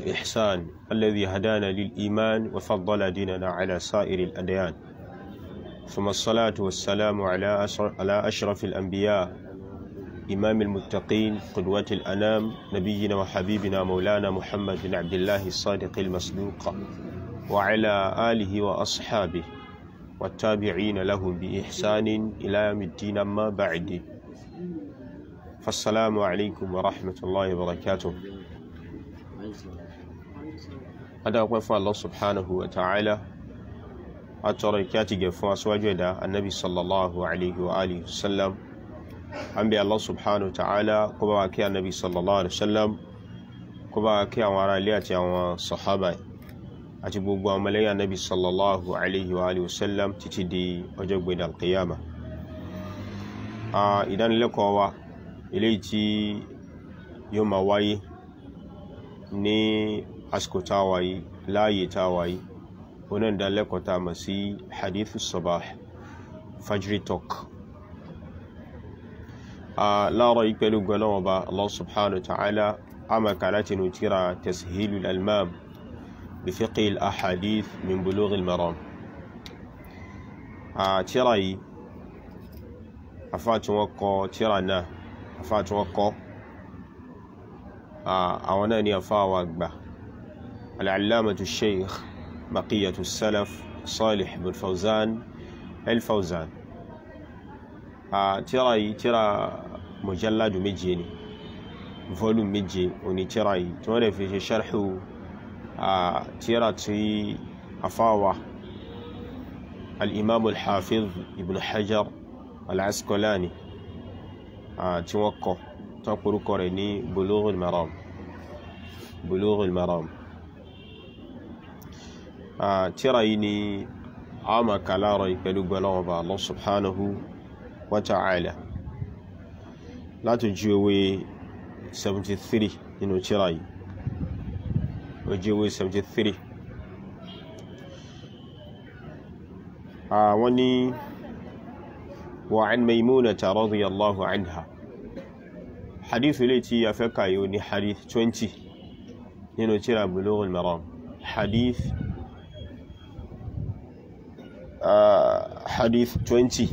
والإحسان الذي هدانا للإيمان وفضل ديننا على سائر الأديان ثم الصلاة والسلام على على أشرف الأنبياء إمام المتقين قدوة الأنام نبينا وحبيبنا مولانا محمد بن عبد الله الصادق المصدوق وعلى آله وأصحابه والتابعين لهم بإحسان إلى يوم الدين أما بعد فالسلام عليكم ورحمة الله وبركاته هذا أقول الله سبحانه وتعالى أترى كاتب فوا سواجدا النبي صلى الله عليه وآله وسلم an bẹ Allah subhanahu wa ta'ala kó bá wa kí anabi sallallahu alaihi wasallam kó bá wa kí àwọn ará ilé àti àwọn sahaba àti gbogbo àwọn ọmọlẹ́yìn anabi sallallahu alaihi wa alihi wasallam títí di ọjọ́ gbẹ̀dẹ̀ alqiyama ìdánilẹ́kọ̀ọ́ wa eléyìí tí yóò máa wáyé ní àsìkò tá a wáyé láàyè tá a wáyé onáà ìdánilẹ́kọ̀ọ́ tá a mọ̀ sí hadithu sabah fajri talk láàárọ̀ yìí pẹ̀lú gbọ́lọ́wọ́ bá Allah subhanahu wa ta'ala amaka láti nù tíra tashilul almam bi fiqhi al-ahadith min bulugh al-maram tíra yìí afáàtí wọ́n kọ tíra náà afáàtí wọ́n kọ àwọn náà ni afáwà gbà al-allamatu sheikh baqiyatu salaf salih bin fawzan el-fawzan tíra yìí tíra mujalladu méje ni volume méje òní tíra yìí tí wọ́n lè fi ṣe ṣarhu tíra tí afáwa al-imam al-hafiz ibn hajar al-asqalani tí wọ́n kọ tó kúrúkọ rẹ̀ ní bulughul maram bulughul maram tíra yìí ni a máa kàlárọ̀ ìpẹ̀lú gbọ́lọ́wọ́ bá Allah subhanahu wa ta'ala láti ju ewé 73 nínú tírà yìí ojú ewé 73 àwọn ni wa an Maymunata radiyallahu anha hadith ilé tí a fẹ́ kàyò ní hadith 20 nínú tírà Bulughul Maram hadith hadith 20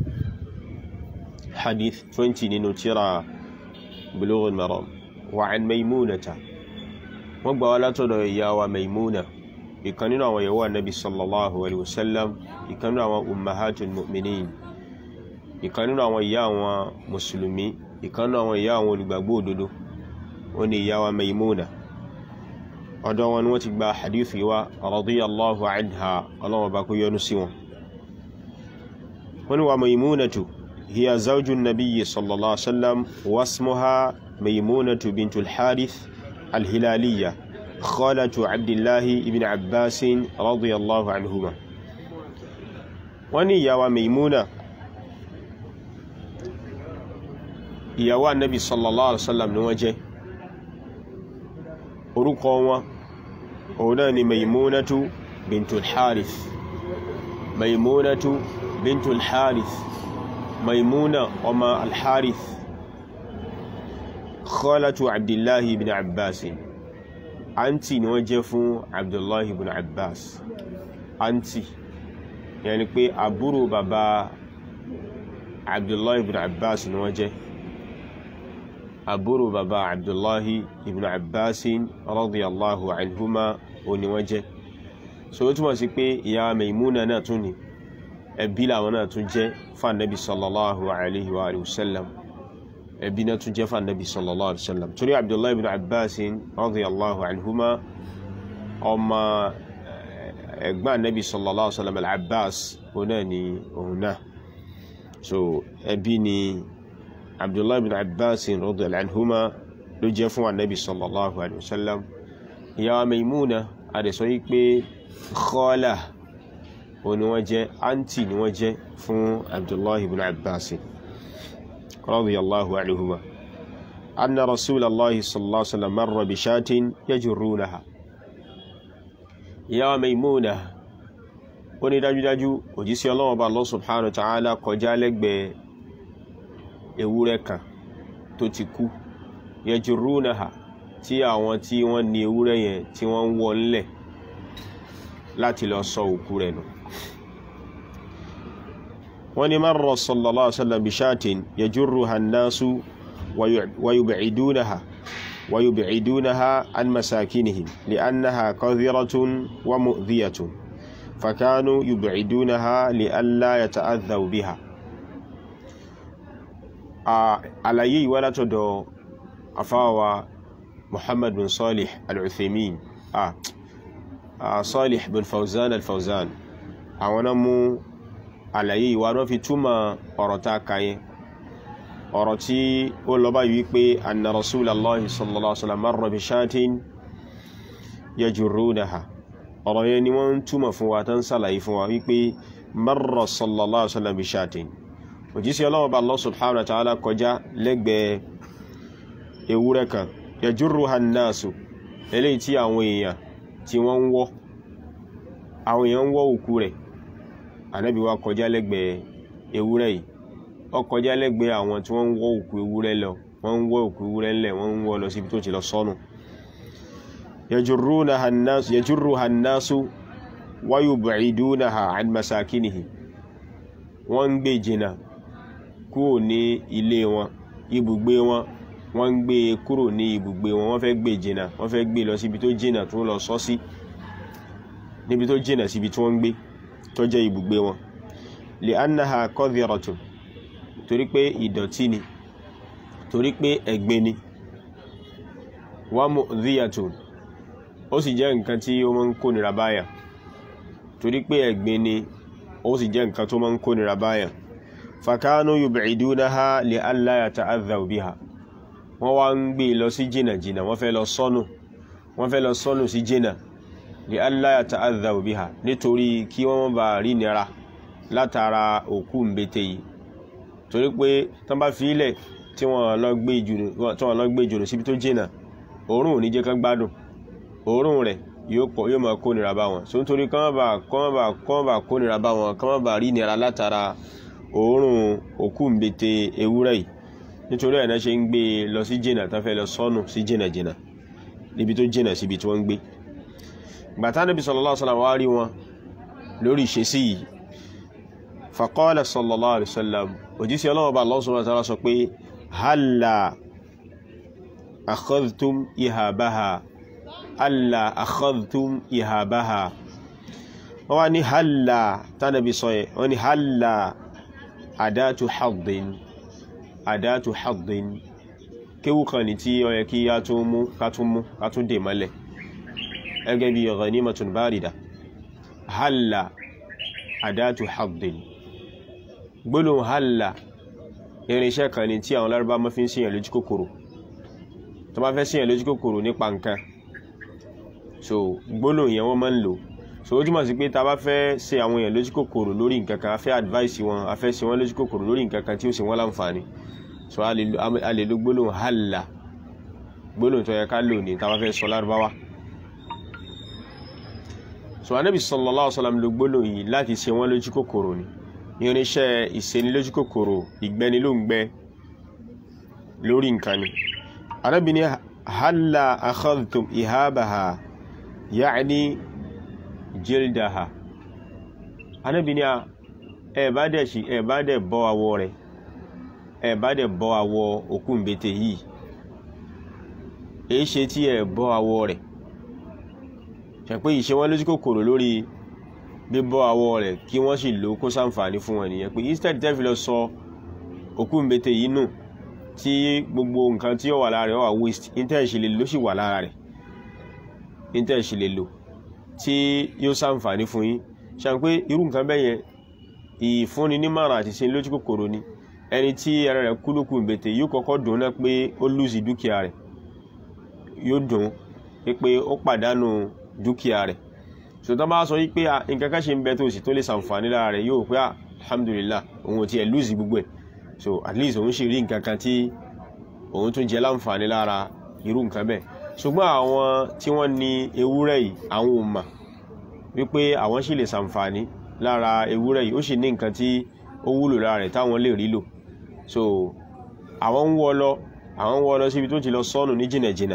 حديث 20 nínú tírà بلوغ المرام وعن ميمونة wọ́n gbà wá látọ̀dọ̀ ìyá wa maimuna ìkan nínú àwọn ìyàwó annabi sallallahu alaihi wasallam ìkan nínú àwọn ummahatul mu'minin ìkan nínú àwọn ìyá àwọn mùsùlùmí ìkan nínú àwọn ìyá àwọn olùgbàgbọ́ òdodo ó ní ìyá wa maimuna ọ̀dọ̀ wọn ni wọ́n ti gba hadithi wa radiyallahu anha ọlọ́wọ́ bá kó yọ́nú sí wọn wọ́n ní wa maimunatu هي زوج النبي صلى الله عليه وسلم واسمها ميمونة بنت الحارث الهلالية خالة عبد الله بن عباس رضي الله عنهما وني يا ميمونة يا النبي صلى الله عليه وسلم نوجه orúkọ wọn ni maimunatu bintul harith maimunatu bintul harith maimuna ọmọ alharith khalatu abdullahi ibn abbas àǹtì ni wọ́n jẹ́ fún abdullahi ibn abbas àǹtì yẹni pé àbúrò bàbá abdullahi ibn abbas ni wọ́n jẹ́ àbúrò bàbá abdullahi ibn abbas radiyallahu anhuma ó ní wọ́n jẹ́ so ó túmọ̀ sí pé ìyá maimuna náà tún ni ẹbí làwọn náà tún jẹ́ fànàbí sallallahu alaihi wa alihi wasallam ẹbí náà tún jẹ́ fànàbí sallallahu alaihi wasallam torí abdullahi ibn abbas radiyallahu anhuma ọmọ ẹ̀gbọ́n anabi sallallahu alaihi wasallam al-abbas òun náà ni òun náà so ẹbí ni abdullahi ibn abbas radiyallahu anhuma ló jẹ́ fún anabi sallallahu alaihi wasallam ìyá maimuna adẹ̀sọ yí pé khala òun ni wọ́n jẹ́ àǹtì ni wọ́n jẹ́ fún abdullahi ibn abbas radiyallahu anhuma anna rasulallahi sallallahu alaihi wasallam marra bi shatin yajurrunaha ìyá maimuna ó ní dájúdájú òjíṣẹ́ Ọlọ́run bá Allah subhanahu wa ta'ala kọjá lẹ́gbẹ̀ẹ́ ewúrẹ́ kan tó ti kú yajurrunaha tí àwọn tí wọ́n ní ewúrẹ́ yẹn tí wọ́n ń wọ́ ńlẹ̀ láti lọ sọ òkú rẹ̀ nù wọ́n ní marra sallallahu alaihi wasallam bishatin yajurruha an-nasu wa yub'idunaha wa yub'idunaha an masakinihim li'annaha qadhiratun wa mu'dhiyatun fakanu yub'idunaha li'alla yata'adhaw biha àlàyé yìí wá látọ̀dọ̀ afáwa muhammad bin salih al-uthaymin ah salih bin fawzan al-fawzan àwọn náà mú àlàyé ìwà wọ́n fi túmọ̀ ọ̀rọ̀ tá a kà yẹn ọ̀rọ̀ tí ó lọ báyìí wípé anna rasulallahi sallallahu alaihi wasallam marra bi shatin yajurrunaha ọ̀rọ̀ yẹn ni wọ́n túmọ̀ fún wa tán sàlàyé fún wa wípé marra sallallahu alaihi wasallam bi shatin òjíṣẹ́ ọlọ́wọ́ bá Allah subhanahu wa ta'ala kọjá lẹ́gbẹ̀ẹ́ ewúrẹ́ kan yajurruha an-nasu eléyìí tí àwọn èèyàn tí wọ́n ń wọ́ àwọn èèyàn ń wọ́ òkú rẹ̀ ànábì wa kọjá lẹ́gbẹ̀ẹ́ ewúrẹ́ yìí ó kọjá lẹ́gbẹ̀ẹ́ àwọn tí wọ́n ń wọ́ òkú ewúrẹ́ lọ wọ́n ń wọ́ òkú ewúrẹ́ ńlẹ̀ wọ́n ń wọ́ lọ síbi tó ti lọ sọnù yajurruha an-nasu wa yub'idunaha an masakinihi wọ́n ń gbé jìnnà kúrò ní ilé wọn ibùgbé wọn wọ́n ń gbé kúrò ní ibùgbé wọn wọ́n fẹ́ gbé jìnnà wọ́n fẹ́ gbé lọ síbi tó jìnnà tó lọ sọ sí níbi tó jìnnà síbi tí wọ́n ń gbé tó jẹ́ ibùgbé wọn lè annaha qadhiratun torí pé ìdọ̀tí ni torí pé ẹ̀gbin ni wa mu'dhiyatun ó sì jẹ́ nǹkan tí ó máa ń kó nira báyà torí pé ẹ̀gbin ni ó sì jẹ́ nǹkan tó máa ń kó nira báyà fakanu yub'idunaha li alla yata'adhaw biha wọ́n wá ń gbé lọ sí jìnà jìnà wọ́n fẹ́ lọ sọ́nù wọ́n fẹ́ lọ sọ́nù sí jìnà li alla yata'adhaw biha nítorí kí wọ́n bá rí nira látara òkú mbete yìí torí pé tán bá fi ilẹ̀ tí wọ́n lọ gbé jùlọ síbi tó jìnà òórùn ò ní jẹ́ kán gbádùn òórùn rẹ̀ yóò pọ̀ yóò máa kó nira bá wọn so nítorí kán bá kán bá kán bá kó nira bá wọn kán bá rí nira látara òórùn òkú mbete ewúrẹ́ yìí nítorí ẹ̀ náà ṣe ń gbé lọ sí jìnà tán fẹ́ lọ sọ́nù sí jìnà jìnà níbi tó jìnà síbi tí wọ́n ń gbé gbàtà Nábì sallallahu alaihi wasallam wá rí wọn lórí ìṣesí yìí faqala sallallahu alaihi wasallam òjísí ọlọ́wọ́ bá Allah subhanahu wa ta'ala sọ pé halla akhadhtum ihabaha halla akhadhtum ihabaha wọ́n wá ní halla tánàbí sọ yẹ wọ́n ní halla adatu haddin adatu haddin kéwù kan ní tí ó yẹ kí a tún mú ká tún mú ká tún dè mọ́lẹ̀ ẹgẹ́ bí ghanimatun barida halla adatu haddin gbólóhùn halla irinṣẹ́ kan ní tí àwọn lárúbá máa fi ń ṣèyàn lójú kòkòrò tó bá fẹ́ ṣèyàn lójú kòkòrò nípa nǹkan so gbólóhùn yẹn wọ́n máa ń lò so ó túmọ̀ sí pé ta bá fẹ́ ṣe àwọn èèyàn lójú kòkòrò lórí nǹkan kan a fẹ́ advice wọn a fẹ́ ṣe wọ́n lójú kòkòrò lórí nǹkan kan tí ó ṣe wọ́n láǹfààní so a lè lo gbólóhùn halla gbólóhùn tó yẹ ká lò ní ta bá fẹ́ sọ lárúbáwá so anabi sallallahu alaihi wasallam lo gbólóhùn yìí láti ṣe wọ́n lójú kòkòrò ni irinṣẹ́ ìṣeni lójú kòkòrò ìgbẹ́ni ló ń gbẹ́ lórí nǹkan ni anabi ni halla akhadhtum ihabaha ya'ni jildaha anabi ni ẹ bá dẹ̀ sí ẹ bá dẹ̀ bọ́ awọ rẹ̀ ẹ bá dẹ̀ bọ́ awọ òkú mbete yìí èé ṣe tí ẹ bọ́ awọ rẹ̀ ṣàpé ìṣe wọn lójú kòkòrò lórí bíbọ́ awọ rẹ̀ kí wọ́n sì lò kó ṣàǹfààní fún wọn nìyẹn pé instead tẹ́ fi lọ sọ òkú mbete yìí nù tí gbogbo nǹkan tí ó wà lára rẹ̀ ó wà waste intel ṣe lè lò sì wà lára rẹ̀ intel ṣe lè lò tí yóò ṣàǹfààní fún yín ṣàn pé irú nǹkan bẹ́ẹ̀ yẹn ìfúnni nímọ̀ràn àti ṣe lójú kòkòrò ni ẹni tí ara rẹ̀ kú lókù mbete yóò kọ́kọ́ dùn náà pé ó lùsì dúkìá rẹ̀ yóò dùn pé ó pàdánù dúkìá rẹ̀ sọtọ́ bá sọ wípé nǹkan kan ṣe ń bẹ tó sì tó lè ṣàǹfààní lára rẹ̀ yóò pé alhamdulillah òun ò tiẹ̀ lùsì gbogbo ẹ̀ so at least òun sì rí nǹkan kan tí òun tún jẹ láǹfààní lára irú nǹkan bẹ́ẹ̀ ṣùgbọ́n àwọn tí wọ́n ní ewúrẹ́ yìí àwọn ò mà wípé àwọn sì lè ṣàǹfààní lára ewúrẹ́ yìí ó sì ní nǹkan tí ó wúlò lára rẹ̀ táwọn lè rí lò so àwọn ń wọ́ lọ àwọn ń wọ́ lọ síbi tó ti lọ sọ́nù ní jìnàjìnà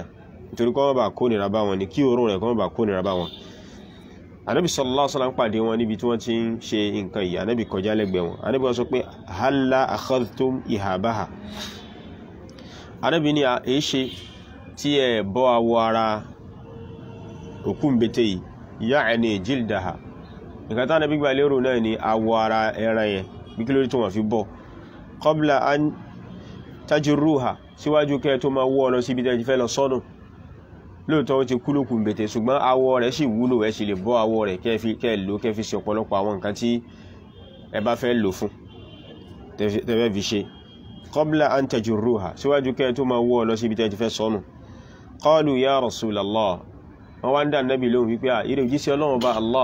nítorí kọ́ wọ́n bá kó nira bá wọn ni kí òórùn rẹ̀ kọ́ wọ́n bá kó nira bá wọn anabi sallallahu alaihi wasallam pàdé wọn níbi tí wọ́n ti ń ṣe nǹkan yìí anabi kọjá lẹ́gbẹ̀ẹ́ wọn anabi wọ́n sọ pé halla akhadhtum ihabaha anabi ni a èé ṣe tí ẹ bọ́ awọ ara òkú mbete yìí ya'ni jildaha nǹkan tí anabi gbà lérò náà ni awọ ara ẹran yẹn bí kí lórí tó wọ́n fi bọ́ qabla an tajruha síwájú kẹ́ tó máa wọ́ ọ lọ síbi tẹ́ ti fẹ́ lọ sọ́nù lóòótọ́ ó ti kú lókun bètè ṣùgbọ́n awọ rẹ̀ sì wúlò ẹ̀ sì lè bọ́ awọ rẹ̀ kẹ́ lò kẹ́ fi ṣe ọ̀pọ̀lọpọ̀ àwọn nǹkan tí ẹ bá fẹ́ lò fún tẹ́fẹ́ fi ṣe qabla an tajruha síwájú kẹ́ tó máa wọ́ ọ lọ síbi tẹ́ ti fẹ́ sọ́nù qalu ya rasulallah wọ́n wá ń dá nábì lóhùn wípé à ìrè òjíṣẹ́ ọlọ́run bá allah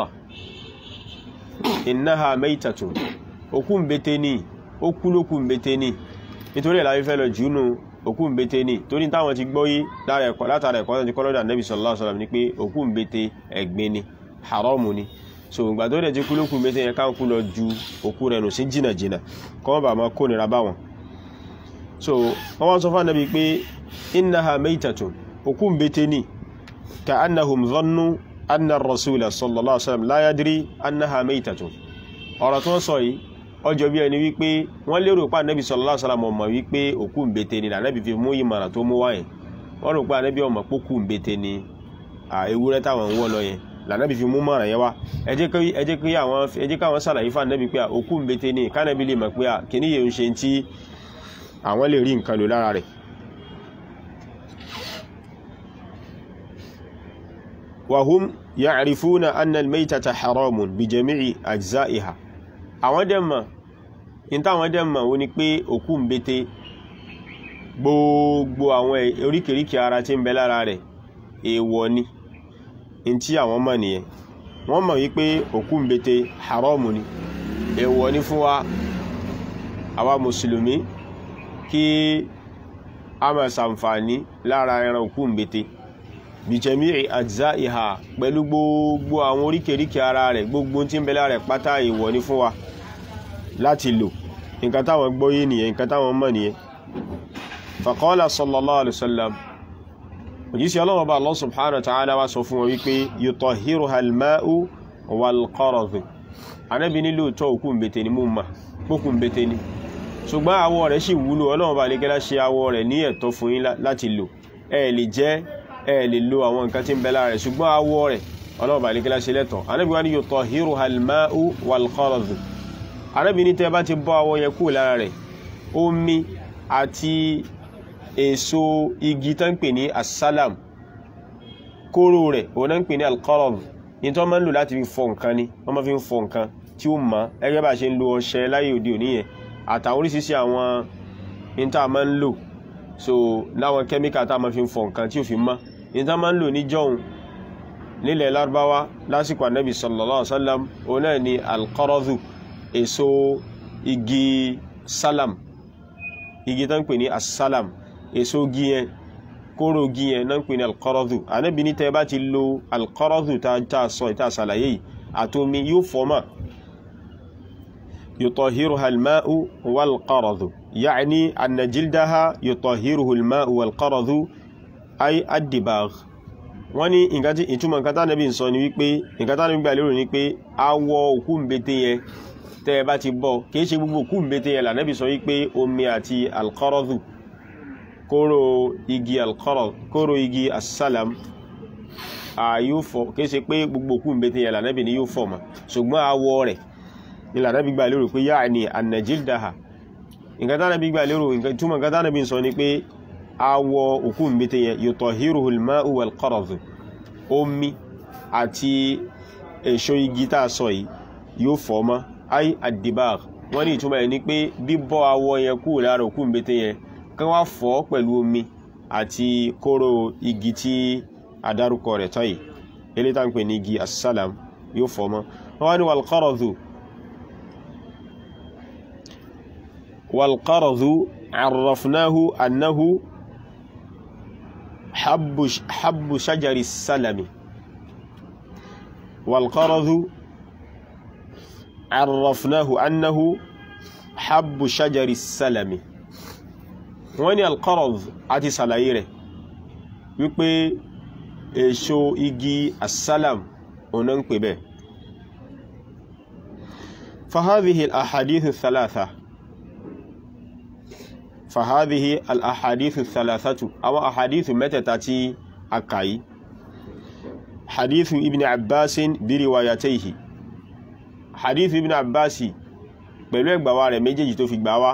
innaha maytatun òkú bètè ni ó kú lókun bètè ni nítorí ẹ̀ láyé fẹ́ lọ jùúnù òkú ń bété ní torí táwọn ti gbọ́ yí látara ẹ̀kọ́ ti kọ́lọ́dà nẹ́bí sallallahu alaihi wasallam ní pé òkú ń bété ẹ̀gbin ni haramu ni so ìgbà tó dẹ̀ ti kú lókú ń bété yẹn káwọn kú lọ ju òkú rẹ̀ nù sí jìnà jìnà kọ́ wọ́n bá máa kó nira bá wọn so wọ́n wá sọ fún ànábì pé innaha maytatun òkú ń bété ní ka annahum dhannu anna ar-rasula sallallahu alaihi wasallam la yadri annaha maytatun ọ̀rọ̀ tó ń sọ yìí ọjọ́ bí ẹni wípé wọ́n lérò pé ànábì sallallahu alaihi wasallam ọmọ wípé òkú ń bété ni ànábì fi mú ìmọ̀ràn tó mú wáyẹn wọ́n rò pé ànábì ọmọ pókú ń bété ni ewúrẹ́ táwọn ń wọ́ lọ yẹn lànábì fi mú mọ̀ràn yẹn wá ẹ jẹ́ kí àwọn ẹ jẹ́ káwọn sàlàyé fún ànábì pé òkú ń bété ni kánábì lè mọ̀ pé kìíní yẹn ń ṣe tí àwọn lè rí nǹkan lò lára rẹ̀ wahum ya'rifuna anna al-maytata haramun bi jami'i ajza'iha àwọn dẹ̀ mọ̀ in táwọn dẹ̀ mọ̀ ó ní pé òkú ń bété gbogbo àwọn oríkèríkè ara tí ń bẹ lára rẹ̀ èèwọ̀ ni in tí àwọn mọ̀ nìyẹn wọ́n mọ̀ wípé òkú ń bété haramu ni èèwọ̀ ni fún wa àwa mùsùlùmí kí a máa ṣàǹfààní lára ẹran òkú ń bété bìjẹ̀mí àjíṣà ìhà pẹ̀lú gbogbo àwọn oríkèríkè ara rẹ̀ gbogbo tí ń bẹ lára rẹ̀ pátá èèwọ̀ ni fún wa láti lò nǹkan táwọn gbọ́yé nìyẹn nǹkan táwọn mọ̀ nìyẹn faqala sallallahu alaihi wasallam òjísí ọlọ́wọ́ bá Allah subhanahu wa ta'ala wá sọ fún wọn wípé yutahhiruha al-ma'u wal-qaradhu anábi nílò tọ́ òkú mbete ni mú ma pókù mbete ni ṣùgbọ́n awọ rẹ̀ sì wúlò ọlọ́wọ́ bá lè gẹ́lá ṣe awọ rẹ̀ ní ẹ̀tọ́ fún yín láti lò ẹ lè jẹ ẹ lè lo àwọn nǹkan tí ń bẹ lára rẹ̀ ṣùgbọ́n awọ rẹ̀ ọlọ́wọ́ bá lè gẹ́lá ṣe lẹ́tọ̀ anábi wá ní yutahhiruha al-ma'u wal-qaradhu arábìnrin tẹ́ bá ti bọ́ awọ yẹn kúrò lára rẹ̀ omi àti èso igi tán pè ní asálàm kóró rẹ̀ òun náà ń pè ní alqarad ní tó máa ń lò láti fi fọ nǹkan ni wọ́n máa fi ń fọ nǹkan tí ó mọ́ ẹgbẹ́ bá ṣe ń lo ọṣẹ láyé òde òní yẹn àtàwọn oríṣiríṣi àwọn ní tá a máa ń lò so láwọn kẹ́míkà tá a máa fi ń fọ nǹkan tí ó fi mọ́ ní tá a máa ń lò ní jọ́hun nílẹ̀ lárúbáwá lásìkò ànábì sallallahu alaihi wasallam òun náà ni alqaradu èso igi salam igi tán pè ní asalam èso igi yẹn kóró igi yẹn náà pè ní alqaradu ànábì ní tẹ́ bá ti lo alqaradu tá a sọ ìta àsàlàyé yìí àtomi yóò fọ́mà يطهرها الماء والقرض يعني أن جلدها يطهره الماء والقرض أي الدباغ wọ́n ní nǹkan tí ìtumọ̀ nǹkan tánàbí ń sọ ni wípé nǹkan tánàbí gbà lérò ní pé awọ òkú mbete yẹn tẹ́ ẹ bá ti bọ́ kìí ṣe gbogbo òkú mbete yẹn lànàbí sọ wípé omi àti alqaradu kóró igi alqarad kóró igi asalam yóò fọ kìí ṣe pé gbogbo òkú mbete yẹn lànàbí ni yóò fọ mọ́ ṣùgbọ́n awọ rẹ̀ ni lànàbí gbà lérò pé yáà ni anajildaha nǹkan tánàbí gbà lérò ìtumọ̀ nǹkan tánàbí sọ ni pé awọ òkú mbete yẹn yutahiruhu al-ma'u wal-qaradu omi àti èso igi tá a sọ yìí yóò fọ́ mọ́ ay ad-dibagh wọ́n ní ìtumọ̀ ẹ̀ ní pé bíbọ́ awọ yẹn kúrò lára òkú mbete yẹn kán wá fọ́ pẹ̀lú omi àti kóró igi tí adárúkọ rẹ̀ tán yìí eléyìí tá ń pè ní igi asálàm yóò fọ́ mọ́ wọ́n wá ní wal-qaradu wal-qaradu عرفناه أنه حب حب شجر السلم والقرض عرفناه أنه حب شجر السلم وين القرض àti ṣàlàyé rẹ̀ wípé èso igi asalam ọ̀nà ń pè bẹ́ẹ̀ فهذه الأحاديث الثلاثة فهذه الأحاديث الثلاثة أو أحاديث متى تأتي أكاي حديث ابن عباس بروايتيه حديث ابن عباس pẹ̀lú ẹgbàwà rẹ̀ méjèèjì tó fi gbàwà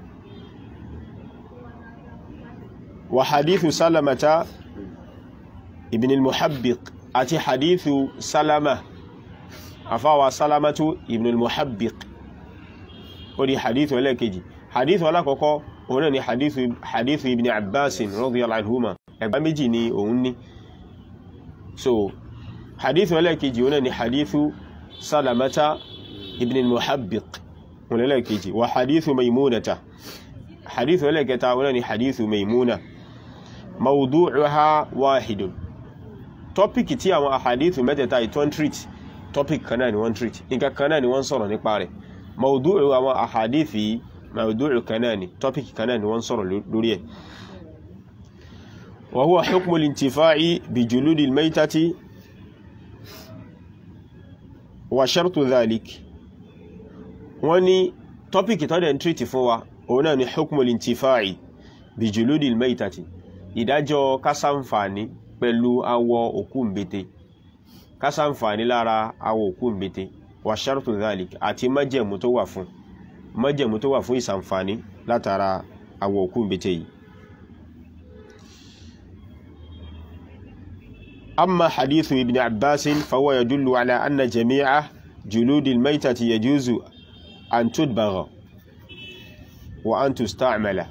wa hadithu salamata ibn al-muhabbiq àti hadithu salama afáwa salamatu ibn al-muhabbiq ó di hadithu ẹlẹ́kejì hadithu alákọ̀ọ́kọ́ òun náà ni hadithu, hadithu ibn abbasin radiyallahu anhuma ẹgbà méjì ni òun ní so hadithu ẹlẹ́kejì òun náà ni hadithu salamata ibn al-muhabbiq òun ẹlẹ́kejì wa hadithu maimunata hadithu ẹlẹ́kẹta òun náà ni hadithu maimuna mawdu'uha wahidun tọ́pìkì tí àwọn ahadithu mẹ́tẹ̀ẹ̀ta ìtọ́n treat topic kan náà ni wọ́n treat nǹkan kan náà ni wọ́n sọ̀rọ̀ nípa rẹ̀ maudu'u àwọn ahadithi maudu'u kan náà ni topic kan náà ni wọ́n sọ̀rọ̀ lórí ẹ̀ wa huwa hukmu al-intifa'i bi juludi al-maytati wa shartu dhalik wọ́n ní topic tó dẹ̀ ń treat fún wa òun náà ni hukmu al-intifa'i bi juludi al-maytati ìdájọ́ kásánfàní pẹ̀lú awọ òkú mbete kásánfàní lára awọ òkú mbete wà ṣartu dhalik àti májẹ̀mú tó wà fún májẹ̀mú tó wà fún ìsànfàní látara awọ òkú mbete yìí amma hadithu ibn abbasin fahuwa yadullu ala anna jami'a juludi almaytati yajuzu an tudbagha wa an tusta'mala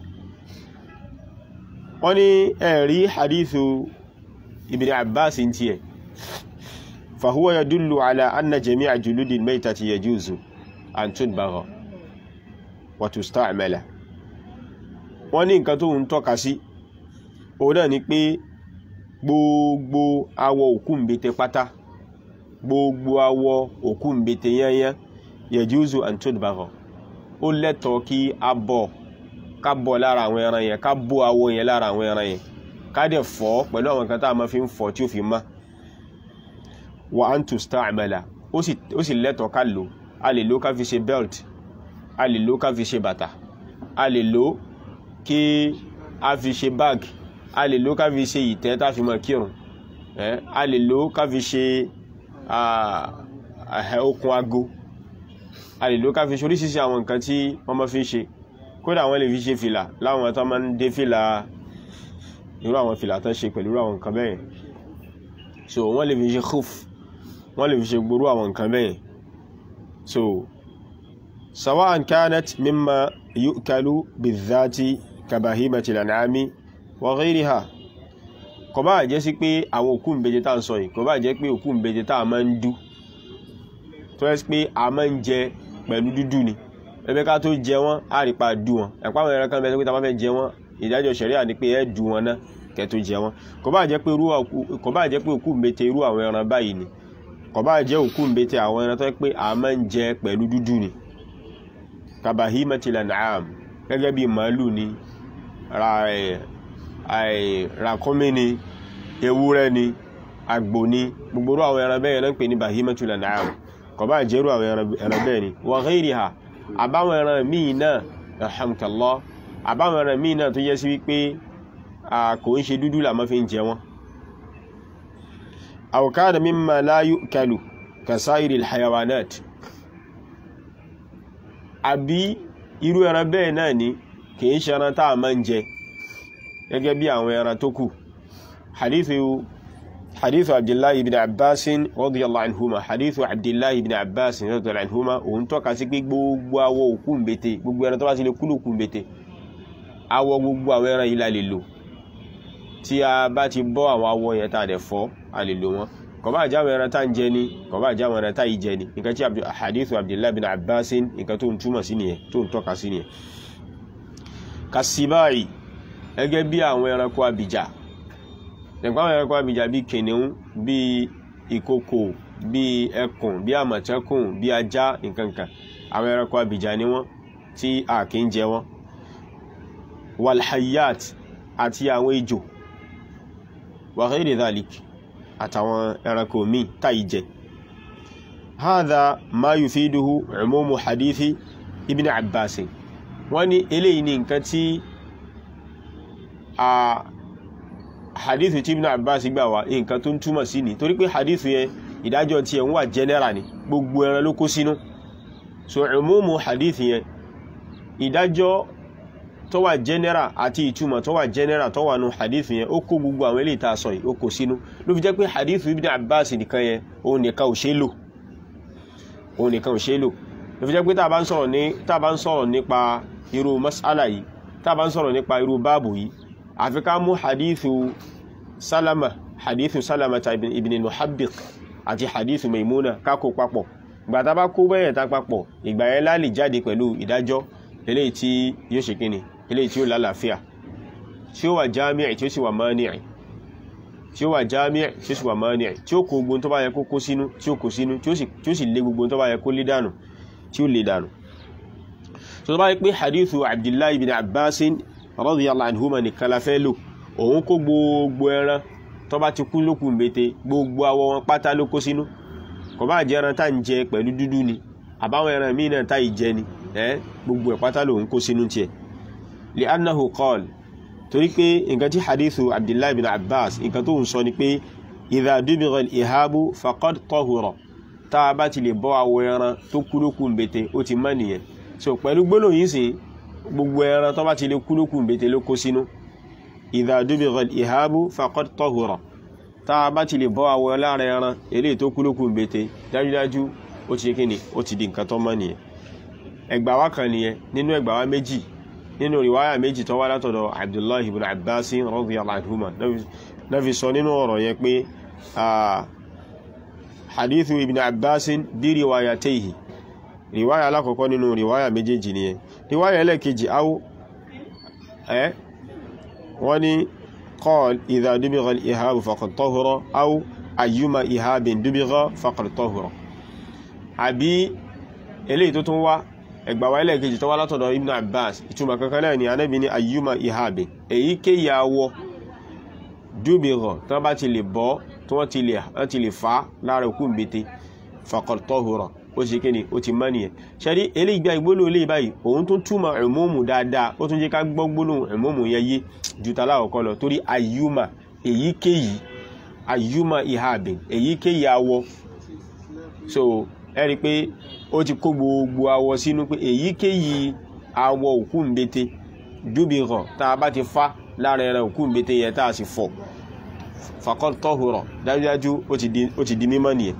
wọ́n ní ẹ̀rí hadithu ibn abbas ń tiẹ̀ fahuwa yadullu ala anna jami'a juludi almaytati yajuzu an tudbagha wa tusta'mala wọ́n ní nǹkan tó ń tọ́ka sí òun náà ni pé gbogbo awọ òkú mbete pátá gbogbo awọ òkú mbete yányán yajuzu an tudbagha ó lẹ́tọ̀ọ́ kí a bọ̀ ká bọ̀ lára àwọn ẹran yẹn ká bó awọ yẹn lára àwọn ẹran yẹn ká dẹ̀ fọ̀ pẹ̀lú àwọn nǹkan tá a máa fi ń fọ̀ tí ó fi má wa an tusta'mala ó sì lẹ́tọ̀ọ́ ká lò a lè lò ká fi ṣe belt a lè lò ká fi ṣe bàtà a lè lò kí a fi ṣe bag a lè lò ká fi ṣe ìtẹ́ tá fi máa kírun a lè lò ká fi ṣe okùn ago a lè lò ká fi ṣe oríṣiríṣi àwọn nǹkan tí wọ́n máa fi ń ṣe kódà wọ́n lè fi ṣe fìlà láwọn tó máa ń dé fìlà irú àwọn fìlà tó ṣe pẹ̀lú àwọn nǹkan bẹ́ẹ̀ so wọ́n lè fi ṣe khuf wọ́n lè fi ṣe gbórú àwọn nǹkan bẹ́ẹ̀ so sawa'an kanat mimma yu'kalu bizati kabahimati lan'ami wa ghayriha kò bá jẹ́ sí pé àwọn òkú ìbejì tá ń sọ yìí kò bá jẹ́ pé òkú ìbejì tá a máa ń dú tó yẹ pé a máa ń jẹ pẹ̀lú dúdú ni ẹgbẹ́ ká tó jẹ wọ́n á rí pa dú wọn ẹ̀pá àwọn ẹran kan bẹ́ẹ̀ pé tá a bá fẹ́ jẹ wọ́n ìdájọ́ ṣẹ̀ríà ni pé ẹ dú wọn náà kẹ́ tó jẹ wọ́n kò bá jẹ́ pé kò bá jẹ́ pé òkú mbete irú àwọn ẹran báyìí ni kò bá jẹ́ òkú mbete àwọn ẹran tó yẹ pé a máa ń jẹ pẹ̀lú dúdú ni kabahimatil an'am gẹ́gẹ́ bí màálù ni ràkúnmí ni ewúrẹ́ ni àgbò ni gbogbo irú àwọn ẹran bẹ́ẹ̀ náà ń pè ní bahimatul an'am kò bá jẹ́ irú àwọn ẹran bẹ́ẹ̀ ni wa ghayriha àbáwọn ẹran míì náà alhamdulillah àbáwọn ẹran míì náà tó yẹ sí wípé kò ń ṣe dúdú làmọ́ fi ń jẹ wọn aw kana mimma la yu'kalu kasairi alhayawanat àbí irú ẹran bẹ́ẹ̀ náà ni kì í ṣe ẹran tá a máa ń jẹ gẹ́gẹ́ bí àwọn ẹran tó kù hadithu حديث عبد الله بن عباس رضي الله عنهما حديث عبد الله بن عباس رضي الله عنهما òun tọ́ka sí pé gbogbo awọ òkú mbete gbogbo ẹran tó bá sì lè kúlò òkú mbete awọ gbogbo àwọn ẹran yìí la lè lò tí a bá ti bọ́ àwọn awọ yẹn tá a dẹ̀ fọ́ a lè lò wọ́n kò bá jẹ́ àwọn ẹran tá ń jẹ ni kò bá jẹ́ àwọn ẹran tá yìí jẹ ni nǹkan tí hadith Abdullah bin Abbas nǹkan tó ń túmọ̀ sí nìyẹn tó ń tọ́ka sí nìyẹn kasibai gẹ́gẹ́ bí àwọn ẹranko abìjà nípa àwọn ẹranko abìjà bíi kìnìún bíi ìkokò bíi ẹkùn bíi àmọ̀tẹ́kùn bíi ajá nǹkankan àwọn ẹranko abìjà ni wọ́n tí a kì í jẹ wọ́n walhayat àti àwọn ejò wa ghayri dhalik àtàwọn ẹranko míì táyì jẹ hadha ma yufiduhu umumu hadithi ibn abbas wọ́n ní eléyìí ní nǹkan tí a hadithu tí ibn abbas gbà wá nǹkan tó ń túmọ̀ sí ni torí pé hadithu yẹn ìdájọ́ tí ẹ̀ ń wà general ni gbogbo ẹran ló kó sínú so umumu hadith yẹn ìdájọ́ tó wà general àti ìtumọ̀ tó wà general tó wà nù hadith yẹn ó kó gbogbo àwọn eléyìí tá a sọ yìí ó kó sínú ló fi jẹ́ pé hadith ibn abbas nìkan yẹn òun nìkan ò ṣe lò òun nìkan ò ṣe lò ló fi jẹ́ pé tá a bá ń sọ̀rọ̀ ní tá a bá ń sọ̀rọ̀ nípa irú mas'ala yìí tá a bá ń sọ̀rọ̀ nípa irú báàbù yìí àfi ká mú hadithu salama hadithu salama ta ibn al-muhabbiq àti hadithu maimuna ká kó papọ̀ ìgbà tá a bá kó bẹ́yẹn tá papọ̀ ìgbà yẹn la lè jáde pẹ̀lú ìdájọ́ eléyìí tí yóò ṣe kíni eléyìí tí ó lálàáfíà tí ó wà jámíà tí ó sì wà máníà tí ó wà jámíà tí ó sì wà máníà tí ó kó gbogbo tó bá yẹ kó kó sínú tí ó kó sínú tí ó sì lé gbogbo tó bá yẹ kó lé dànù tí ó lé dànù tó bá yẹ pé hadithu abdullahi ibn abbasin radiyallahu anhuma nìkan la fẹ́ lò òun kó gbogbo ẹran tó bá ti kú lókùn bété gbogbo awọ wọn pátá ló kó sínú kò bá jẹ́ ẹran tá ń jẹ pẹ̀lú dúdú ni àbáwọn ẹran míì náà tá ì jẹ ni ẹ́ gbogbo ẹ̀ pátá lòun kó sínú tiẹ̀ li annahu qala torí pé nǹkan tí hadithu abdullahi bin abbas nǹkan tó ń sọ ni pé idha dubigha al-ihabu faqad tahura tá a bá ti lè bọ́ awọ ẹran tó kú lókùn bété ó ti mọ́ nìyẹn so pẹ̀lú gbólóhùn yìí sìn gbogbo ẹran tó bá ti lè kú lókùn bété ló kó sínú idha dubigha al-ihabu faqad tahura tá a bá ti lè bọ́ awọ lára ẹran eléyìí tó kú lókùn bété dájúdájú ó ti kíni ó ti di nǹkan tó mọ́ nìyẹn ẹgbà wá kan nìyẹn nínú ẹgbà wá méjì nínú riwaya méjì tó wá látọ̀dọ̀ abdullahi ibn abbas radiyallahu anhuma náà fi sọ nínú ọ̀rọ̀ yẹn pé hadithu ibn abbas bí riwayatayhi riwaya alákọ̀ọ́kọ́ nínú riwaya méjèèjì nìyẹn riwaya ẹlẹ́kejì áwó ẹ́ wọ́n ní قال إذا دبغ الإهاب فقد طهر أو أيما إهاب دبغ فقد طهر àbí eléyìí tó tún wá ẹgbàwá ẹlẹ́ẹ̀kejì tó wá látọ̀dọ̀ Ibn Abbas ìtumọ̀ kankan náà ni Ànábì ní ayyuma ihabi èyí kéyà awọ dúbìrọ̀ tí wọ́n bá ti lè bọ́ tí wọ́n ti lè fà lára òkú mbete faqad tahura ó ṣe kí ni ó ti mọ́ nìyẹn ṣẹ́rí eléyìí gba ìgbónú eléyìí báyìí òun tún túmọ̀ ẹ̀mọ́mù dáadáa ó tún jẹ́ ká gbọ́ gbónú ẹ̀mọ́mù yẹn yé ju tàlá ọ̀kọ́ lọ torí ayyuma èyíkéyìí ayyuma ihabin èyíkéyìí awọ so ẹ rí i pé ó ti kó gbogbo awọ sínú pé èyíkéyìí awọ òkú mbete dúbìrọ̀ tá a bá ti fá lára ẹran òkú mbete yẹn tá a sì fọ̀ faqad tahura dájúdájú ó ti di mímọ́ nìyẹn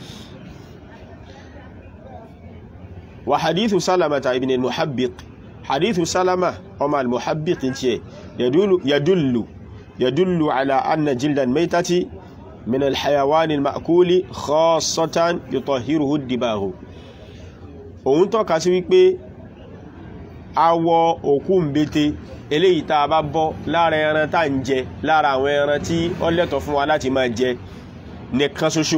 وحديث سلمة ابن المحبق حديث سلمة وما المحبق يدل يدل يدل على أن جلد الميتة من الحيوان المأكول خاصة يطهره الدباغ òun tọ́ka sí wípé awọ òkú mbete eléyìí tá a bá bọ́ lára ẹran tá ń jẹ lára àwọn ẹran tí ó lẹ́tọ̀ fún wa láti máa jẹ nìkan ṣoṣo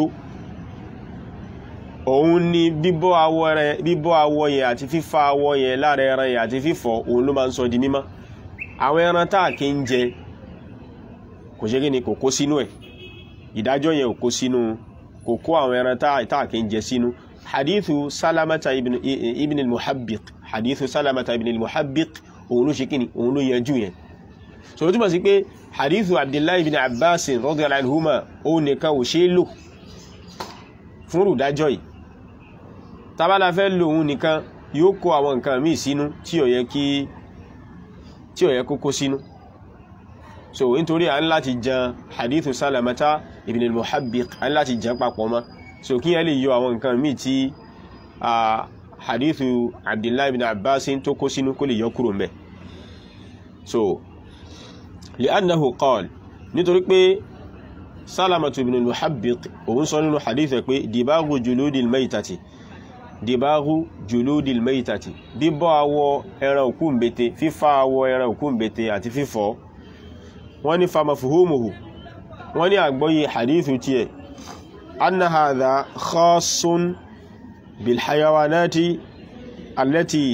òun ni bíbọ́ awọ rẹ̀ bíbọ́ awọ yẹn àti fífá awọ yẹn lára ẹran yẹn àti fífọ̀ òun ló máa ń sọ di mímọ́ àwọn ẹran tá à kí ń jẹ kò ṣe kí ni kò kó sínú ẹ̀ ìdájọ́ yẹn ò kó sínú kò kó àwọn ẹran tá à kí ń jẹ sínú hadithu salamata ibn, ibn al-muhabbiq hadithu salamata ibn al-muhabbiq òun ló ṣe kí ni òun ló yanjú yẹn so ó túmọ̀ sí pé hadithu abdullahi ibn abbas radiyallahu anhuma òun nìkan ò ṣe é lò fún rùdájọ́ yìí tabala fẹ́ lò òun nìkan yóò kó àwọn nǹkan míì sínú tí ó yẹ kí tí ó yẹ kó kó sínú so nítorí à ń láti jan hadithu salamata ibn al-muhabbiq à ń láti jan papọ̀ mọ́ so kí yẹn lè yọ àwọn nǹkan míì tí hadithu abdullahi ibn abbas tó kó sínú kó lè yọ kúrò mbẹ̀ so li'annahu qala nítorí pé salamatu ibn al-muhabbiq òun sọ nínú hadith ẹ̀ pé dìbáàgù juludil maitati dìbáàgù juludil maitati bíbọ́ awọ ẹran òkú mbete fífá awọ ẹran òkú mbete àti fífọ́ wọ́n ní famafuhumuhu wọ́n ní àgbọ́yé hadith tiẹ̀ anna hadha khassun bil hayawanati allati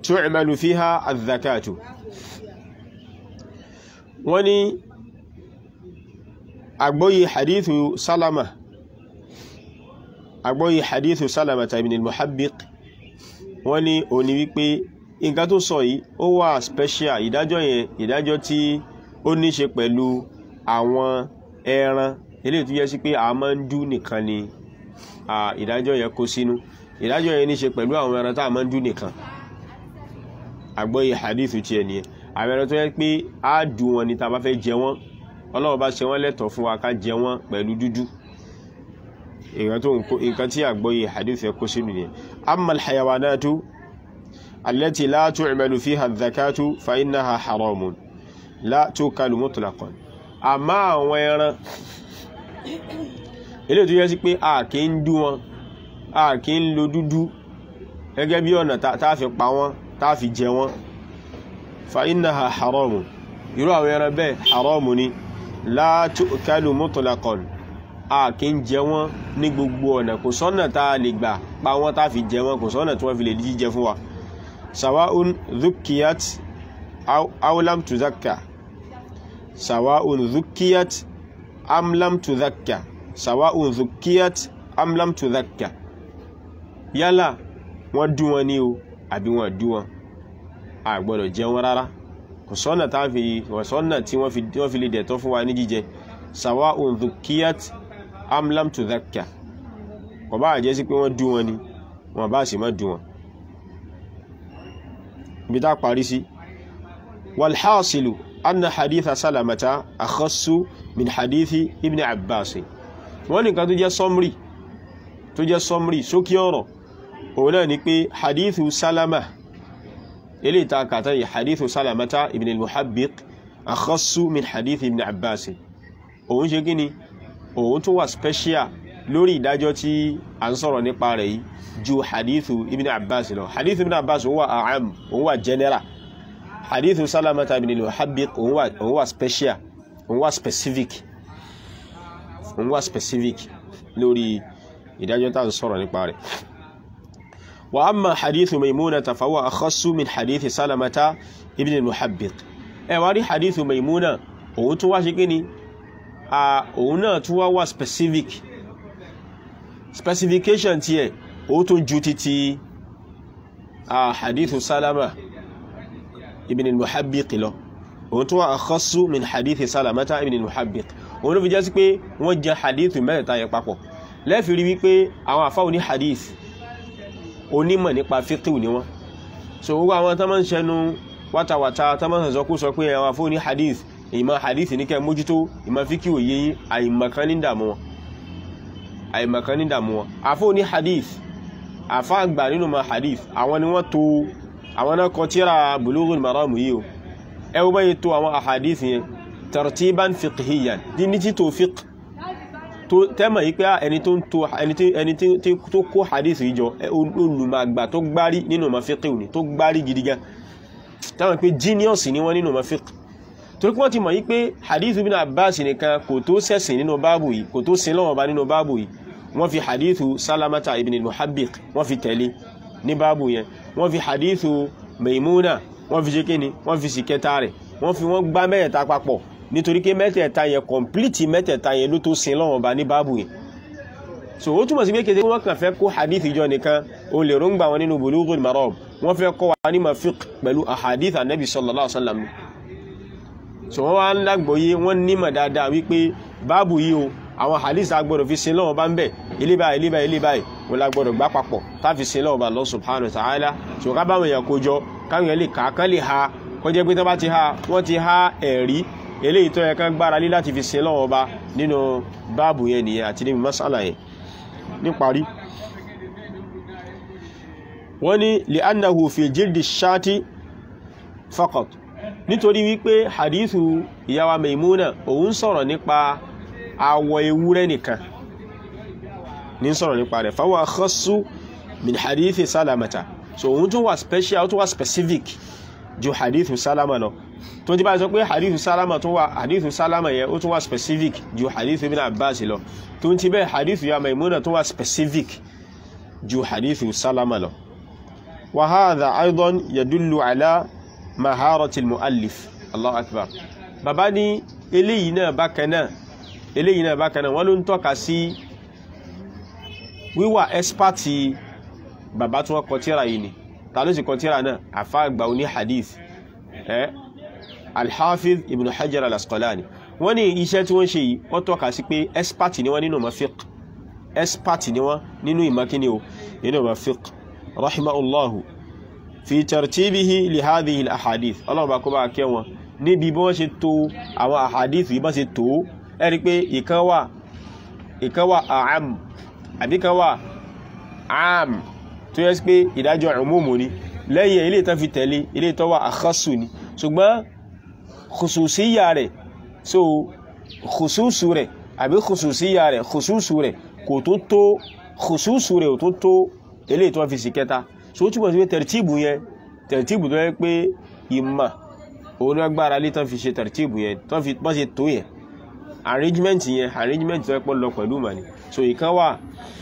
tu'malu fiha adh-dhakatu wọ́n ní àgbọ́yé hadithu salama àgbọ́yé hadithu salama ibn al-muhabbiq wọ́n ní ó ní wípé nǹkan tó sọ yìí ó wà special ìdájọ́ yẹn ìdájọ́ tí ó ní ṣe pẹ̀lú àwọn ẹran eléyìí tó yẹ sí pé a máa ń dú nìkan ni ìdájọ́ yẹn kó sínú ìdájọ́ yẹn ní ṣe pẹ̀lú àwọn ẹran tá a máa ń dú nìkan àgbọ́yé hadithu ti ẹ̀ nìyẹn àwọn ẹran tó yẹ pé a dú wọn ni tá a bá fẹ́ jẹ wọ́n ọlọ́run bá ṣe wọ́n lẹ́tọ̀ọ́ fún wa ká jẹ wọ́n pẹ̀lú dúdú nǹkan tí àgbọ́yé hadithu yẹn kó sínú nìyẹn amma al-hayawanatu التي لا تعمل فيها الزكاة فإنها حرام لا توكل مطلقا àmọ́ àwọn ẹran ilé tó yẹ sí pé a kì ń dú wọn a kì ń lo dúdú gẹ́gẹ́ bí ọ̀nà tá fi pa wọ́n tá fi jẹ wọ́n فإنها حرام irú àwọn ẹran bẹ́ẹ̀ haram ni لا توكل مطلقا a kì ń jẹ wọ́n ní gbogbo ọ̀nà kò sọ́nà tá a lè gbà pa wọ́n tá fi jẹ wọ́n kò sọ́nà tí wọ́n fi lè jíjẹ fún wa سواء ذكيت أو, أو لم تذكى سواء ذكيت أم لم تذكى سواء ذكيت أم لم تذكى yálà wọ́n dú wọn ní o àbí wọ́n dú wọn a gbọ́dọ̀ jẹ wọn rárá kò sọ́nà tá fi kò sọ́nà tí wọ́n fi lè dẹ̀tọ́ fún wa ní jíjẹ سواء ذكيت أم لم تذكى kò bá jẹ́ sí pé wọ́n dú wọn ni wọ́n bá sì má dú wọn بدا قارسي والحاصل أن حديث سلمة أخص من حديث ابن عباس wọ́n ní kan tó jẹ́ sọmrí tó jẹ́ sọmrí sókí ọ̀rọ̀ òun náà ni pé hadithu salama ilé ìta kàtà yìí hadithu salamata ibn al-muhabbiq akhassu min hadith ibn abbas òun ṣe gíní òun tó wà special lórí ìdájọ́ tí a ń sọ̀rọ̀ nípa rẹ̀ yìí ju hadithu ibn abbas lọ hadithu ibn abbas òun wà a'am òun wà general hadithu salamata ibn al-muhabbiq òun wà òun wà special òun wà specific òun wà specific lórí ìdájọ́ tá à ń sọ̀rọ̀ nípa rẹ̀ wa amma hadithu maimunata fa huwa akhassu min hadithi salamata ibn al-muhabbiq ẹ wá rí hadithu maimuna òun tún wá ṣe kí ni òun náà tún wá wà specific specification tí ẹ̀ ó tún ju títí hadithu salama ibn al-muhabbiq lọ òun tún wà akhassu min hadithi salamata ibn al-muhabbiq òun ló fi jẹ́ sí pé wọ́n jẹ hadithu mẹ́rẹ̀ta yẹn papọ̀ lẹ́fì rí wípé àwọn àfáà ní hadith onímọ̀ nípa fíkíù ni wọ́n so gbogbo àwọn tó máa ń ṣẹnu wátawàta tó máa ń sọ kú sọ pé àwọn àfáà ní hadith ìmọ̀ hadith ní kẹ́ mójútó ìmọ̀ fíkíù òye yín àìmọ̀kan ní dàmú wọn àìmọ̀kan ní dàmú wọn àfáà ní hadith àfáà àgbà nínú ma hadith àwọn ni wọ́n tó àwọn náà kọ tíra bulughul maram yìí o ẹ wọ́n báyìí tó àwọn ahadith yẹn tartiban fiqhiyan ní títò fiqh tẹ́mọ̀ yí pé ẹni tó ń tó ẹni tó kó hadith yìí jọ olùmọ̀gbà tó gbárí nínú ma fiqh ní tó gbárí gidi gan tẹ́mọ̀ pé genius ni wọ́n nínú ma fiqh torí wọ́n ti mọ̀ yí pé hadith ibn Abbas nìkan kò tó sẹ̀sìn nínú báàbù yìí kò tó sin lọ́wọ́ bá nínú báàbù yìí wọ́n fi hadithu salamata ibn al-muhabbiq wọ́n fi tẹ̀lé ní báàbù yẹn wọ́n fi hadithu maimuna wọ́n fi ṣe kíni wọ́n fi sì kẹta rẹ̀ wọ́n fi wọ́n gbá mẹ́ẹ̀ta papọ̀ nítorí pé mẹ́tẹ̀ẹ̀ta yẹn kọ̀m̀plìtì mẹ́tẹ̀ẹ̀ta yẹn ló tó sin lọ́wọ́ bá ní báàbù yẹn so ó túmọ̀ sí pé kété wọ́n kàn fẹ́ kó hadith ìjọ nìkan o lè rúngbà wọn nínú bulughul maram wọ́n fẹ́ kọ́ wa ní mafiq pẹ̀lú ahadith anabi sallallahu alaihi wasallam so wọ́n wá ń lágbòye wọ́n nímọ̀ dáadáa wípé báàbù yìí o àwọn hadith agbọ́dọ̀ fi sin lọ́wọ́ bá ń bẹ̀ ilé báyìí ilé báyìí ilé báyìí wọ́n lágbọ́dọ̀ gbá papọ̀ táfi sin lọ́wọ́ bá Allah subhanahu wa ta'ala so ká báwọn èèyàn kó jọ káwọn èèyàn lè kà á kán lè ha kọjá pé tó bá ti ha wọ́n ti ha ẹ̀rí eléyìí tó yẹ kán gbára lé láti fi sin lọ́wọ́ bá nínú báàbù yẹn nìyẹn àti níbi masala yẹn níparí wọ́n ní li'annahu fi jildi shati faqat nítorí wípé hadithu ìyàwó Maimuna òun sọ̀rọ̀ nípa awọ ewúrẹ́ nìkan ní sọ̀rọ̀ nípa rẹ̀ fahuwa khassu min hadithi salamata so òun tún wà special tún wà specific ju hadithu salama lọ tó ti bá sọ pé hadithu salama tún wà hadithu salama yẹn ó tún wà specific ju hadithu ibn abbas lọ tó ti bẹ́ hadithu ya maimuna tún wà specific ju hadithu salama lọ wa hadha aidan yadullu ala maharati al-mu'allif Allahu akbar bàbá ní eléyìí náà bákan náà eléyìí náà bákan náà wọ́n ló ń tọ́ka sí wíwà ẹ́spàtì bàbá tí wọ́n kọ tírà yìí ni ta ló sì kọ tírà náà àfá àgbà oní hadith ẹ́ alhafiz ibn hajar al-asqalani wọ́n ní iṣẹ́ tí wọ́n ṣe yìí wọ́n tọ́ka sí pé ẹ́spàtì ni wọ́n nínú ma fiqh ẹ́spàtì ni wọ́n nínú ìmọ̀kíní o nínú ma fiqh rahimahullahu fi tartibihi li hadhihi al-ahadith ọlọ́run bá kó bá kẹ́ wọn níbi bí wọ́n ṣe tó àwọn ahadith yìí bá ṣe tó ẹ̀rí pé ìkan wà ìkan wà àám àbí kan wà àám tó yẹ pé ìdájọ́ umumu ni lẹ́yìn ilé tán fi tẹ̀lé ilé tó wà àkásù ni ṣùgbọ́n khususiyya rẹ̀ so khususu rẹ̀ àbí khususiyya rẹ̀ khususu rẹ̀ kò tó tó khususu rẹ̀ ò tó tó ilé tó fi sí kẹta so ó túnbọ̀ sí pé tẹ̀rtíbù yẹn tẹ̀rtíbù tó yẹ pé ìmà òun náà gbára lé tán fi ṣe tẹ̀rtíbù yẹn tán fi bọ́n ṣe tó yẹn arrangement yẹn arrangement tó yẹ pọ̀ lọ pẹ̀lú mà ní so ìkan wà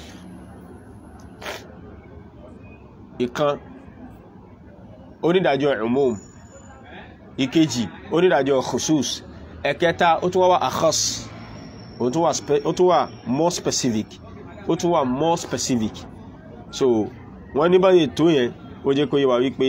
ìkan onídàájọ́ umum ìkejì onídàájọ́ khusus ẹ̀kẹta ó tún wá wá akhas ó tún wà more specific ó tún wà more specific so wọ́n ní báyìí tó yẹn ó jẹ́ kó yé wa wípé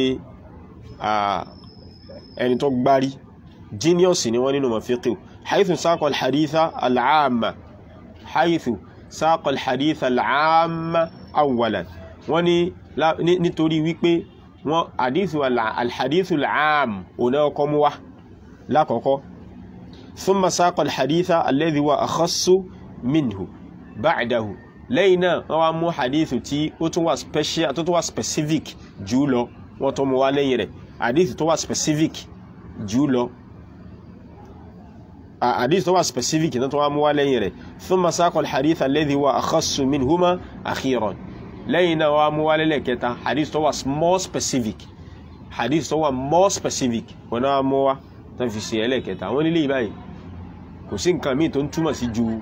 ẹni tó gbárí genius ni wọ́n nínú mafiqi haythu saqa al-haditha al-amma haythu saqa al-haditha al-amma awwalan wọ́n ní nítorí wípé wọ́n hadithu al-hadithu al-am ọ̀nà ọkọ̀ mú wá lákọ̀ọ́kọ́ thumma saqa al-haditha alladhi huwa akhassu minhu ba'dahu lẹ́yìn náà wọ́n wá mú hadithu tí ó tún wà special tó tún wà specific jù lọ wọ́n tó mú wá lẹ́yìn rẹ̀ hadithu tó wà specific jù lọ hadith tó wà specific náà tó wá mú wá lẹ́yìn rẹ̀ thumma saqa al-hadith alladhi huwa akhassu minhuma akhiran lẹ́yìn náà wá mú wá lẹ́lẹ̀ kẹta hadith tó wà more specific hadith tó wà more specific wọn náà mú wá tó fi ṣe ẹlẹ́kẹta wọ́n nílé ìbáyìí kò sí nǹkan míì tó ń túmọ̀ sí ju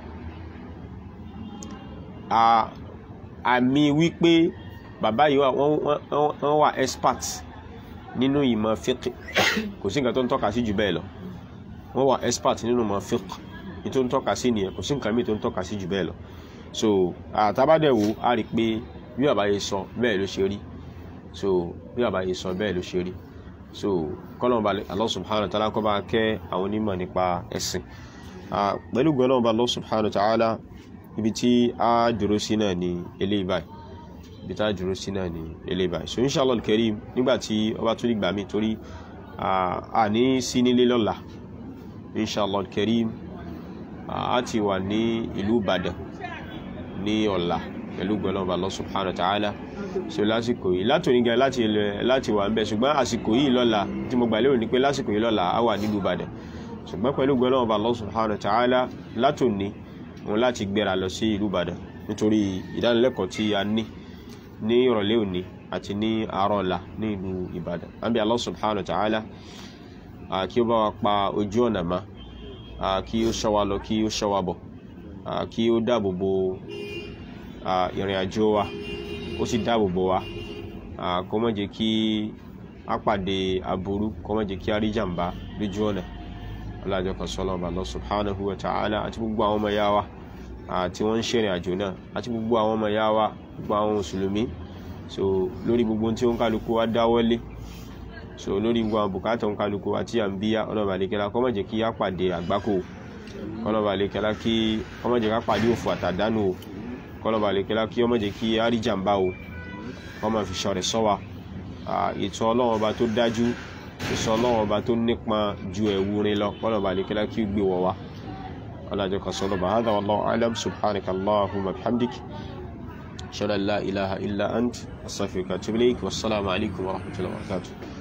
àmì wípé bàbá yìí wọ́n wà expert nínú ìmọ̀ fiqh kò sí nǹkan tó ń tọ́ka sí jù bẹ́ẹ̀ lọ wọ́n wà expert nínú ìmọ̀ fiqh ní tó ń tọ́ka sí nìyẹn kò sí nǹkan míì tó ń tọ́ka sí jù bẹ́ẹ̀ lọ so àtàbádẹ̀wò a rí pé bí bàbá yìí sọ bẹ́ẹ̀ ló ṣe rí so bí bàbá yìí sọ bẹ́ẹ̀ ló ṣe rí so kọ́lọ́mọba Allah subhanahu wa ta'ala kó bá kẹ́ àwọn onímọ̀ nípa ẹ̀sìn pẹ̀lú gbọ́lọ́mọba Allah subhanahu wa ta'ala ibi tí a dúró sí náà ni eléyìí báyìí ibi tí a dúró sí náà ni eléyìí báyìí so inshallah al-karim nígbà tí ọba tó nígbà mí torí a ní sí nílé lọ́la inshallah al-karim a ti wà ní ìlú Ìbàdàn ní ọ̀la pẹ̀lú gbọ́lọ́mọba Allah subhanahu wa ta'ala so lásìkò yìí látòní gan láti láti wà ń bẹ ṣùgbọ́n àsìkò yìí lọ́la tí mo gbà lérò ní pé lásìkò yìí lọ́la a wà nílùú Ìbàdàn ṣùgbọ́n pẹ̀lú gbọ́lọ́mọba Allah subhanahu wa ta'ala látòní wọn láti gbéra lọ sí ìlú Ìbàdàn nítorí ìdánilẹ́kọ̀ọ́ tí a ní ní ìrọ̀lẹ́ òní àti ní àárọ̀ ọ̀la ní ìlú Ìbàdàn àbí Allah subhanahu wa ta'ala kí ó bá wa pa ojú ọ̀nà má kí ó ṣọ́ wa lọ kí ó ṣọ́ wa bọ̀ kí ó dáàbò bo ìrìn àjò wa ó sì dáàbò bo wa kó má jẹ́ kí a pàdé aburú kó má jẹ́ kí a rí jàǹbá lójú ọ̀nà alájọ kan sọ́lọ́ ọba Allah subhanahu wa ta'ala àti gbogbo àwọn ọmọ yáwa tí wọ́n ń ṣèrìn àjò náà àti gbogbo àwọn ọmọ yáwa gbogbo àwọn mùsùlùmí so lórí gbogbo tí ó ń kálukú wa dáwọ́lé so lórí gbogbo àwọn bùkátà ń kálukú wa tí à ń bíyá ọlọ́ba àlekẹ́lá kó má jẹ́ kí a pàdé àgbákò ọlọ́ba àlekẹ́lá kí ó má jẹ́ ká pàdé òfò àtàdánù o kọlọ́ba àlekẹ́lá kí ó má jẹ́ kí a rí jàǹbá o wọ́n máa fi ṣọ̀rẹ̀ sọ wa ètò ọlọ́run ọba tó dájú ìsọ ọlọ́run ọba tó nípọn ju ẹ̀wù rin lọ kọlọ́ba àlekẹ́lá kí ó gbé wọ̀ wá ọlájọ́ kan sọ́lọ́ba hadha wallahu a'lam subhanaka allahumma bihamdik ashhadu an la ilaha illa ant astaghfiruka wa atubu ilayk wassalamu alaikum wa rahmatullahi wa barakatuh